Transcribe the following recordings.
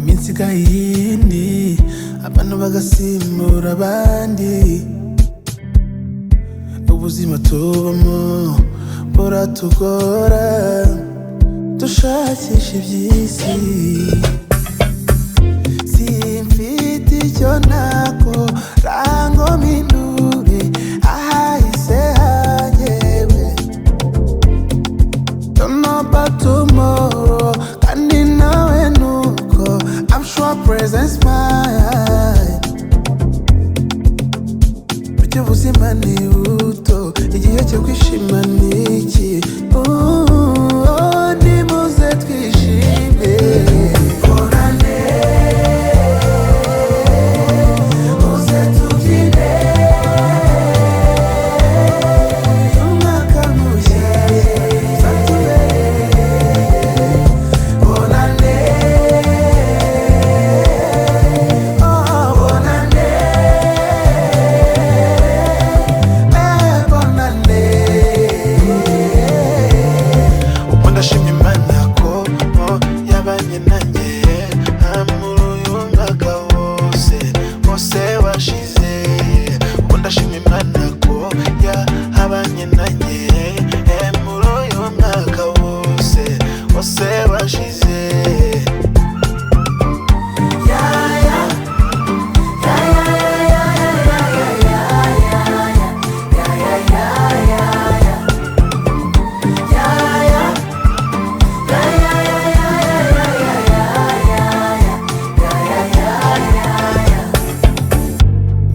nshinga yindi abantu bagasimbura abandi ubuzima tubamo buratugora dushakisha iby'isi simfite icyo nakora ngo mpindure ahahise hanyewe Don't know about tomorrow. Kandi nawe nuko I'm sure presence mine. Burya ubuzima ni buto, igihe cyo kwishima ni iki? Ooh, oh, nimuze twishime. Horane, muze tubyine. Umwaka mushya, uzatubere. Horane, oh, horane. ubu ndashimye imana ko bo yabanye nanjye nta muri uyu mwaka wose wose washize ubu ndashimye imana ko yahabanye nanjye eh, muri uyu mwaka wose wose washize yaya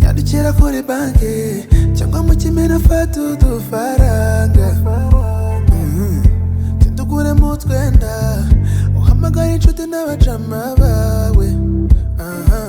nyarukira kuri banki cyangwa mu kimera fata udufaranga Mhm. tuduguremo utwenda uhamagare inshuti n'abacama bawe Aha.